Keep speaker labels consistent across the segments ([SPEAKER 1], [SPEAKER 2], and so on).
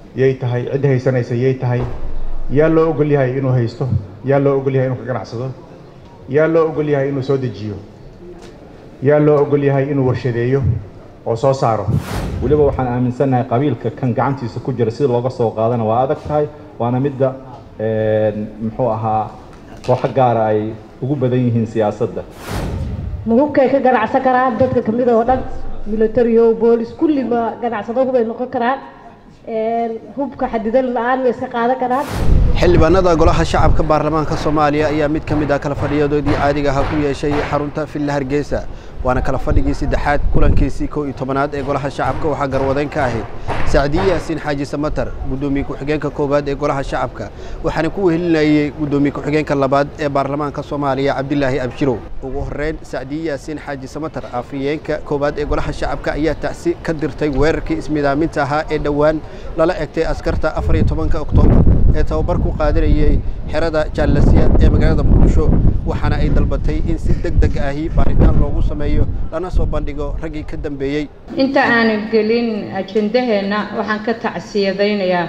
[SPEAKER 1] yay tahay cidda haysanaysa yay tahay yaa loo ogol yahay inuu haysto yaa loo ogol yahay inuu ka ganacsado yaa loo ogol yahay inuu soo dejiyo yaa loo ogol yahay inuu warshadeeyo oo soo saaro
[SPEAKER 2] weliba waxaan aaminsannahay qabiilka kan gacantiisa ku jira sida looga soo qaadana waa adag tahay waana midda muxuu ahaa kooxo gaara ay ugu badan yihiin siyaasadda
[SPEAKER 3] ma hubkay ka ganacsan karaan dadka kamid oo dhan military o boolis kulli ma ganacsado hubay noqon karaan hubka xadidan la-aan way iska qaadan karaan
[SPEAKER 4] xildhibaanada golaha shacabka baarlamaanka soomaaliya ayaa mid ka mid ah kala fadhiyadoodii caadiga ahaa ku yeeshay xarunta villa hargeysa waana kala fadhigii saddexaad kulankiisii kow iyo tobanaad ee golaha shacabka waxaa garwadeyn ka ahayd sacdiye yaasiin xaaji samatar guddoomiye ku-xigeenka koowaad ee golaha shacabka waxaana ku wehelinayey guddoomiye ku-xigeenka labaad ee baarlamaanka soomaaliya cabdilaahi abshirow ugu horreyn sacdiye yaasiin xaaji samatar afhayeenka koowaad ee golaha shacabka ayaa tacsi ka dirtay weerarkii ismidaaminta ahaa ee dhowaan lala egtay askarta afar iyo tobanka oktoobar ee tababar ku qaadanayey xerada jaalasiyaad ee magaalada muqdisho waxaana ay dalbatay in si deg deg ahi baaritaan loogu sameeyo lana soo bandhigo raggii ka dambeeyey
[SPEAKER 5] inta aanu gelin ajendaheenna waxaan ka tacsiyadaynayaa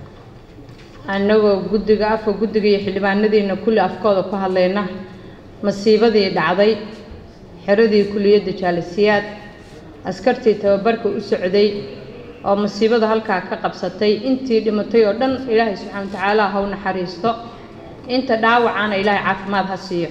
[SPEAKER 5] annagoo guddiga afka guddiga iyo xildhibaanadiina kulli afkooda ku hadlayna masiibadii dhacday xeradii kuliyadda jaalasiyaad askartii tababarka u socday oo masiibada halkaa ka qabsatay intii dhimatay oo dhan ilaahay subxaana wa tacaala ha u naxariisto inta dhaawacana ilaahay caafimaad ha siiyo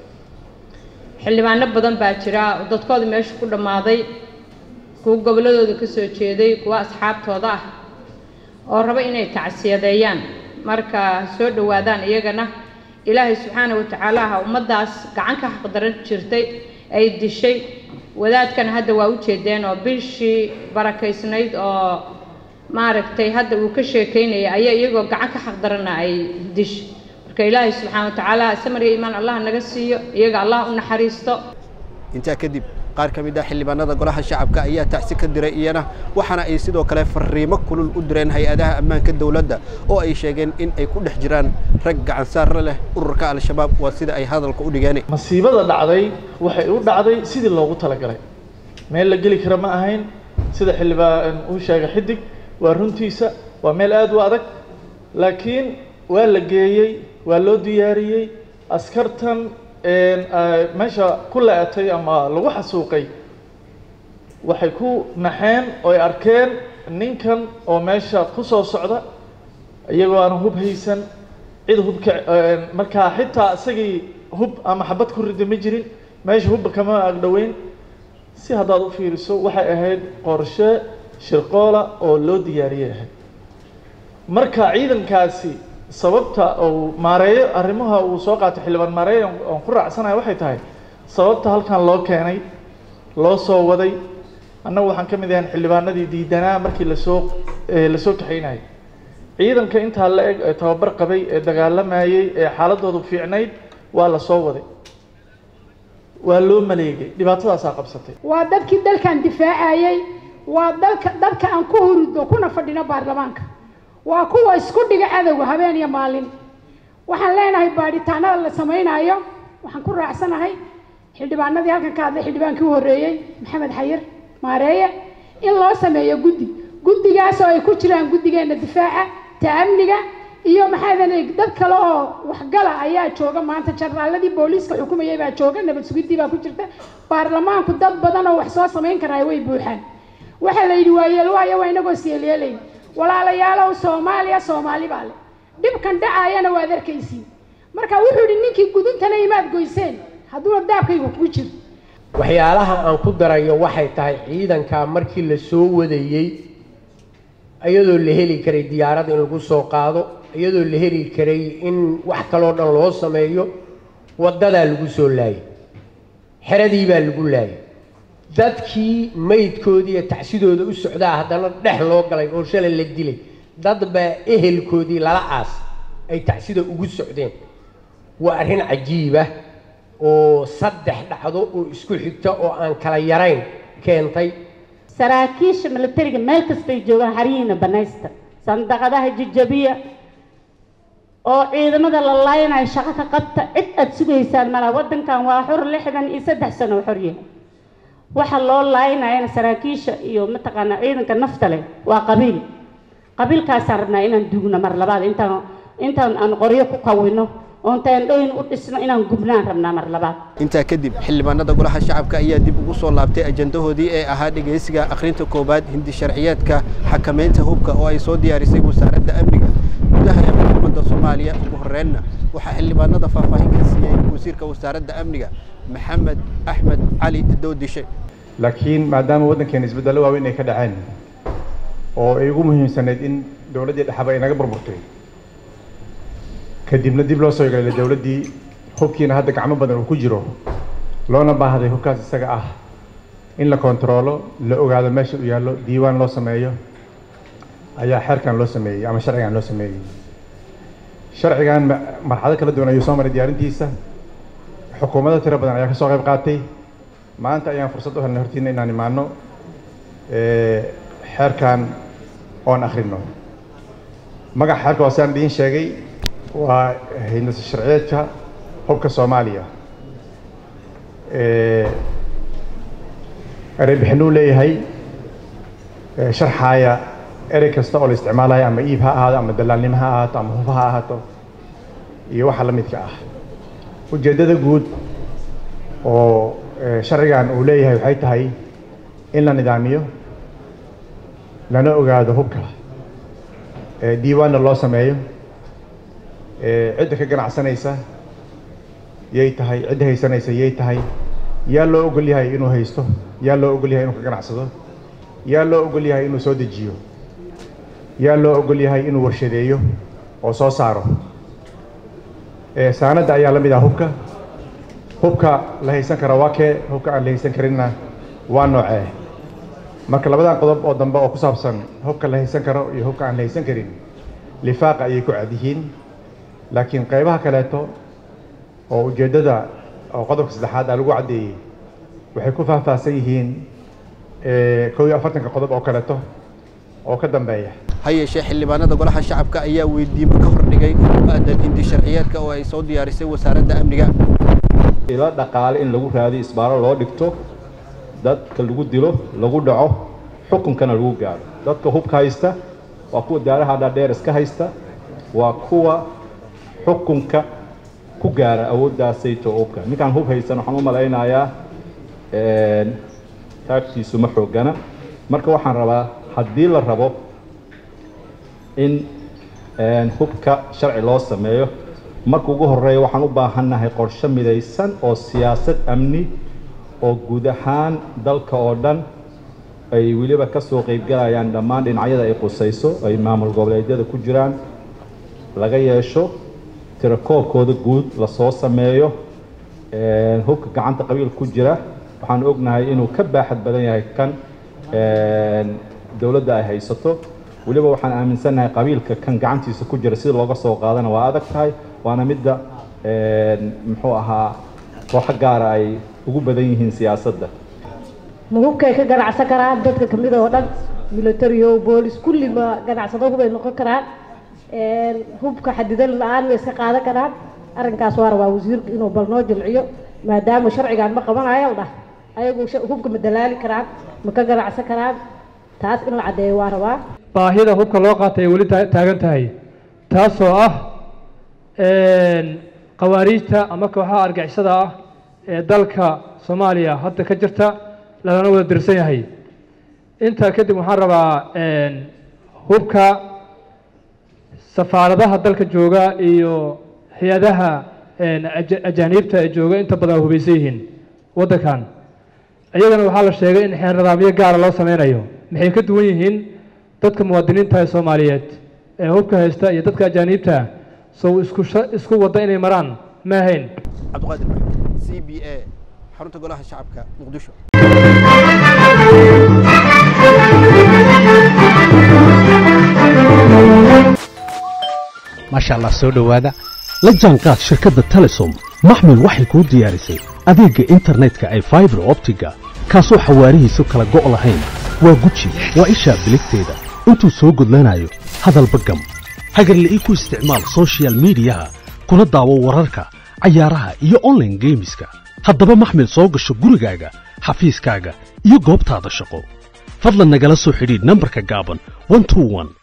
[SPEAKER 5] xildhibaano badan baa jira oo dadkooda meesha ku dhammaaday kuwa gobolladooda ka soo jeeday kuwa asxaabtooda ah oo raba inay tacsiyadeeyaan marka soo dhowaadaan iyagana ilaahay subxaana wa tacaala ha ummaddaas gacan ka xaqdaran jirtay ay dishay wadaadkana hadda waa u jeedeen oo bishii barakaysnayd oo maaragtay hadda uu ka sheekaynaya ayaa iyagoo gacan ka xaqdarana ay dishay marka ilaahay subxaana wa tacaala samar iyo iimaan allah naga siiyo iyaga allah u naxariisto
[SPEAKER 4] intaa kadib qaar ka mid ah xildhibaanada golaha shacabka ayaa tacsi ka diray iyana waxaana ay sidoo kale fariimo kulul u direen hay-adaha ammaanka dowladda oo ay sheegeen in ay ku dhex jiraan rag gacansaarra leh ururka al-shabaab waa sida ay hadalka u dhigeen
[SPEAKER 6] masiibada dhacday waxay u dhacday sidii loogu talagalay meel la geli kara ma ahayn sida xildhibaan uu sheegay xidig waa runtiisa waa meel aada u adag laakiin waa la geeyey waa loo diyaariyey askartan meesha ku la-atay ama lagu xasuuqay waxay ku naxeen oo ay arkeen ninkan oo meesha ku soo socda iyagoo aan hub haysan cid hubka markaa xitaa isagii hub ama xabad ku rida ma jirin meesha hubba kama agdhoweyn si haddaad u fiiriso waxay ahayd qorshe shirqoola oo loo diyaariyay ahayd marka ciidankaasi sababta uu maareeyo arrimaha uu soo qaatay xildhibaan maareeyo oon ku raacsanayo waxay tahay sababta halkan loo keenay loo soo waday annagu waxaan ka mid ahayn xildhibaanadii diidanaa markii lasoo lasoo kaxaynayay ciidanka intaa la eg ee tababar qabay ee dagaalamayey ee xaaladoodu fiicnayd waa la soo waday waa loo maleegay dhibaatadaasaa qabsatay
[SPEAKER 7] waa dadkii dalkan difaacayey waa dalka dadka aan ku hurudno kuna fadhino baarlamaanka waa kuwa isku dhiga cadowga habeen iyo maalin waxaan leenahay baadhitaanada la samaynayo waxaan ku raacsanahay xildhibaanadii halkan ka hadlay xildhibaankii u horreeyey maxamed xayir maareeye in loo sameeyo guddi guddigaas oo ay ku jiraan guddigeena difaaca ta'amniga iyo maxaadan dad kale oo waxgala ayaa jooga maanta jarnaaladii booliiska xukumayay baa jooga nabad sugidii baa ku jirta baarlamaanku dad badan oo wax soo samayn karaa way buuxaan waxaa la yidhi waayeel waayo waa inagoo siyeelyeelayn walaalayaalow soomaaliya soomaali baa le dhibkan dhacaayana waad arkaysiin marka wuxuu yidhi ninkii guduntana imaad goyseen hadduuna daabkaygu ku jiro
[SPEAKER 8] waxyaalaha aan ku darayo waxay tahay ciidankaa markii la soo wadayey iyadoo la heli karay diyaarad in lagu soo qaado iyadoo la heli karay in wax kaloo dhan loo sameeyo waddadaa lagu soo laayay xeradii baa lagu laayay dadkii maydkoodii iyo tacsidooda u socdaa haddana dhex loo galay oo shalay la dilay dad baa ehelkoodii lala aas ay tacsida ugu socdeen waa arrin cajiibah oo saddex dhacdo oo isku xigta oo aan kala yarayn keentay
[SPEAKER 3] saraakiisha militariga meel kastay joogaan xarihiina banaysta sandaqadaha jajabiya oo ciidamada la laayanayo shaqo ka qabta cid aada sugaysaan malaa waddankan waa xor lixdan iyo saddex sano oo xoryahay waxa loo laaynayana saraakiisha iyo mataqaanaa ciidanka nafta leh waa qabiil qabiilkaasaan rabnaa inaan dugno mar labaad intaan intaan aan qoryo ku qawino oon teendhooyin u dhisno inaan gubnaan rabnaa mar labaad
[SPEAKER 4] intaa kadib xildhibaanada golaha shacabka ayaa dib ugu soo laabtay ajandahoodii ee ahaa dhegaysiga akhrinta koowaad hindi sharciyeedka xakamaynta hubka oo ay soo diyaarisay wasaaradda amniga gudaha ee xukuumadda soomaaliya ugu horreynna waxaa xildhibaanada faahfaahin ka siiyey wasiirka wasaaradda amniga maxamed axmed cali doodishe
[SPEAKER 1] laakiin maadaama waddankeena isbeddello waaweyn ay ka dhaceen oo ay ugu muhiimsanayd in dowladdii dhexaba ay naga burburtay kadibna dib loo soo yeelay dowladdii hubkiina hadda gacmo badan uu ku jiro loona baahday hubkaas isaga ah in la kontaroolo la ogaado meesha uu yaallo diiwaan loo sameeyo ayaa xeerkan loo sameeyey ama sharcigan loo sameeyey sharcigan ma- marxalado kala duwan ayuu soo maray diyaarintiisa xukuumado tiro badan ayaa ka soo qayb qaatay maanta ayaan fursad u helnay hortiina inaan imaano eh, xeerkan oon akhrino magaca xeerka waa saan idiin sheegay waa hindisa sharciyeedka hubka soomaaliya Eh, erey bixinuu leeyahay eh, sharxaaya erey kasta oo la isticmaalayo ama iib ha ahaado ama dalaalnimo ha ahaato ama hub ha ahaato iyo waxa la midka ah ujeeddada guud oo eh, sharcigan uu leeyahay waxay tahay in la nidaamiyo lana ogaado hubka eh, diiwaanna loo sameeyo eh, cidda ka ganacsanaysa yay tahay cidda haysanaysa yay tahay yaa loo ogol yahay inuu haysto yaa loo ogol yahay inuu ka ganacsado yaa loo ogol yahay inuu soo dejiyo yaa loo ogol yahay inuu warshadeeyo oo soo saaro Eh, saanadda ayaa la mid ah hubka hubka la haysan kara waa kee hubka aan la haysan karinna waa noocee marka labadan qodob oo dambe oo ku saabsan hubka la haysan karo iyo hubka aan la haysan karin lifaaqa ayay ku cad yihiin laakiin qaybaha kaleeto oo ujeeddada oo qodobka saddexaad aa lagu caddeeyey waxay ku faahfaahsan yihiin eh, kow iyo afartanka qodob oo kaleeto oo ka dambeeya
[SPEAKER 4] ha yeeshee xildhibaanada golaha shacabka ayaa weydiimo ka hordhigay oo ku aadan hindi sharciyeedka oo ay soo diyaarisay wasaaradda amniga
[SPEAKER 2] ilo dhaqaale in lagu raadiyo isbaaro loo dhigto dadka lagu dilo lagu dhaco xukunkana lagu gaaro dadka hubka haysta waa kuwa daaraha dhaadheer iska haysta waa kuwa xukunka ku gaara awooddaasayto hubka ninkaan hub haysan waxaan u malaynayaa een, taagtiisu ma xoogana marka waxaan rabaa haddii la rabo in een, hubka sharci loo sameeyo marka ugu horeeya waxaan u baahannahay qorshe midaysan oo siyaasad amni oo guud ahaan dalka oo dhan ay weliba ka soo qaybgalayaan dhammaan dhinacyada ay qusayso ay maamul goboleedyada ku jiraan laga yeesho tirakoobkooda guud lasoo sameeyo een, hubka gacanta qabiil ku jira waxaan ognahay inuu ka baaxad badan yahay kan een, dowladda ay haysato weliba waxaan aaminsannahay qabiilka kan gacantiisa ku jira sida looga soo qaadana waa adag tahay waana midda een, muxuu ahaa kooxo gaara ay ugu badan yihiin siyaasadda
[SPEAKER 9] ma hubkay ka ganacsan karaan dadka kamid oo dhan military boolis kulli ma ganacsado hubay noqon karaan Een, hubka xadidan la-aan ma iska qaadan karaan arrinkaas waa rabaa wasiirka inuu bal noo jilciyo maadaama sharcigan ma qabanayo dhah ayagu sha- hubka ma dalaali karaan ma ka ganacsan karaan taas in la caddeeyo waa rabaa
[SPEAKER 10] baahida hubka loo qaatay ay weli taa- taagan tahay taasoo ah een, khawaariijta ama kooxaha argixisada ah ee dalka soomaaliya hadda ka jirta lagana wada dirsan yahay intaa kadib waxaan rabaa een, hubka safaaradaha dalka jooga iyo hay-adaha een, aja- ajaaniibta ee jooga inta badan waa hubaysan yihiin waddankan iyagana waxaa la sheegay in xeer nidaamyo gaara loo sameynayo maxay ka duwan yihiin dadka muwaadiniinta ee soomaaliyeed ee hubka haysta iyo dadka ajaaniibta sow isku sha- isku wadda inay maraan ma ahayn
[SPEAKER 4] cabdiqaadir maxamed c b a xarunta golaha shacabka muqdisho
[SPEAKER 11] maasha allah soo dhowaada la jaanqaad shirkadda telesom maxmil waxay kuu diyaarisay adeegga internetka ay faibar optiga kaasoo xawaarihiisu kala go' lahayn waa guji waa ishaa biligteeda intuu soo gudlanayo hadalba gam hagarla'ii ku isticmaal soshiyal miidiyaha kuna daawo wararka cayaaraha iyo online geemiska haddaba maxmil soo gasho gurigaaga xafiiskaaga iyo goobtaada shaqo fadlan nagala soo xidhiidh nambarka gaaban 121